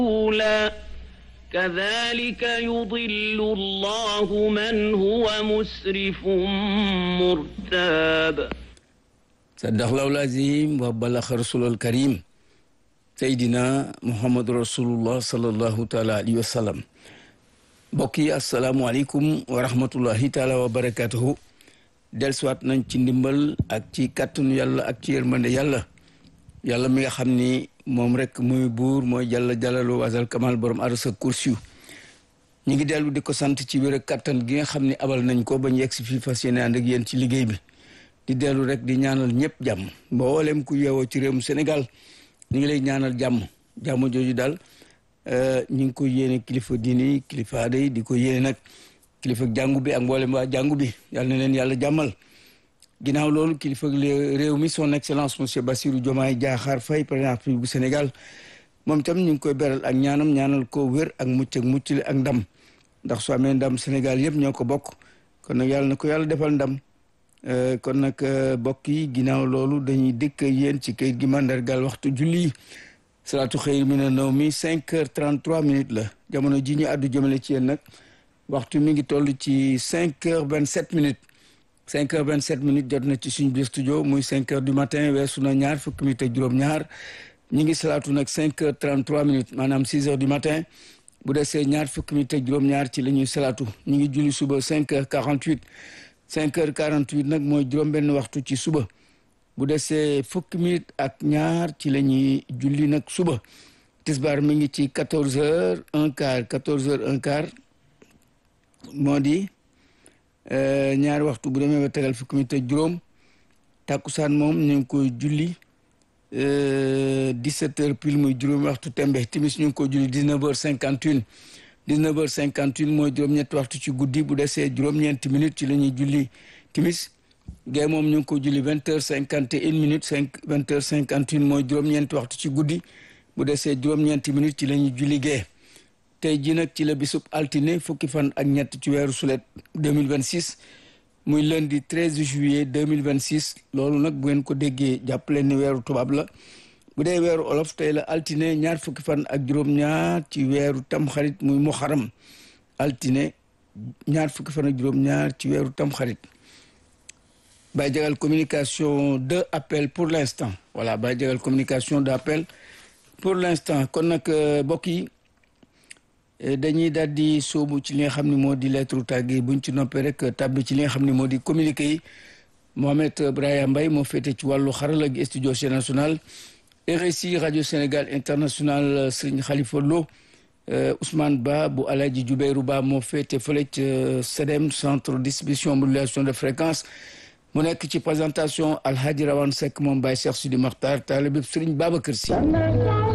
رسولا كذلك يضل الله من هو مسرف مرتاب صدق الله العظيم وبلغ رسول الكريم سيدنا محمد رسول الله صلى الله تعالى عليه وسلم mbokk yi asalaamualeykum wa rahmatullahi taala wa barakatuhu dellusiwaat nañ ci ndimbal ak ci kàttanu yàlla ak ci yërmande yàlla yàlla mi nga xam ni moom rek muy buur mooy jàlla jàllalu wasal kamal borom arasa kursiyu ñu ngi dellu di ko sant ci wér ak kàttan gi nga xam ni abal nañ ko ba ñu yegg si fii fas yéene ànd ak yéen ci liggéey bi di dellu rek di ñaanal ñëpp jàmm mboolem ku yeewoo ci réewum Sénégal ñu ngi lay ñaanal jàmm jàmm jooju daal ñu ngi ko yéene kilifa diini kilifa aada yi di ko yéene nag kilifa jàngu bi ak mboolem waa jàngu bi yàlla na leen yàlla jàmmal ginnaaw loolu kilifa réew mi son excellence monsieur Bassirou Diomaye Diakhar Faye président bu Sénégal moom itam ñu ngi koy beral ak ñaanam ñaanal ko wér ak mucc ak muccule ak ndam ndax su amee ndam Sénégal yëpp ñoo ko bokk kon nag yàlla na ko yàlla defal ndam kon nag bokk yi ginnaaw loolu dañuy dëkk yéen ci kayit gi mandargal waxtu julli salaatu xëyr mi na naw mi cinq heures trente trois minutes la jamono ji ñu àddu jëmale ci yéen nag waxtu mi ngi toll ci cinq heures vingt sept minutes cinq heures vingt sept minutes jot na ci suñu biir studio muy cinq heures du matin weesu na ñaar fukki minutes ak juróom-ñaar ñi ngi salaatu nag cinq heures trente trois minutes maanaam six heures du matin bu desee ñaar fukki minutes ak juróom-ñaar ci la ñuy salaatu ñu ngi julli suba cinq heures quarante huit cinq heures quarante huit nag mooy juróom-benn waxtu ci suba bu desee fukki minutes ak ñaar ci la ñuy julli nag suba tisbaar mi ngi ci quatorze heures un quart quatorze heures un quart moo di ñaari waxtu bu demee ba tegal fukki minutes ak juróom takkusaan moom ñu ngi koy julli dix-sept heures pile muy juróomi waxtu tembe timis ñu ngi koy julli dix-neuf heures cinquante une dix-neuf heures cinquante une mooy juróom-ñetti waxtu ci guddi bu desee juróom-ñeenti minutes ci la ñuy julli timis gee moom ñu ngi ko julli vingt heures cinquante et une minutes cinq vingt heures cinquante une mooy juróom-ñeenti waxtu ci guddi bu desee juróom-ñeenti minutes ci la ñuy julli gee tey ji nag ci la bisub altine fukki fan ak ñett ci weeru sulet deux mille vingt six muy lundi treize juillet deux mille vingt six loolu nag bu ngeen ko déggee jàppaleen ni weeru tubaab la bu dee weeru olof tey la altine ñaar fukki fan ak juróom-ñaar ci weeru tamxarit muy muharram altine ñaar fukki fan ak juróom-ñaar ci weeru tamxarit Baye Jagal communication de appel pour l'instant voilà Baye Jagal communication de appel pour l'instant kon nag mbokk yi dañuy daal di sóobu ci li nga xam ne moo di lettre tàgge buñ ci noppee rek tàbbi ci li nga xam ne moo di communiqué yi Mohamed Brahima Mbaye moo féete ci wàllu xarala gi studio national RSI radio Sénégal international Serigne Khalifa Lo Ousmane Ba bu Alaji Jubeyru Ba moo féete fële ci CEDEM centre distribution modulation de fréquence mu nekk ci présentation Alhaji Rawane Seck moom Baye Cheikh Sidi Makhtar taalibe Serigne Babacar Sy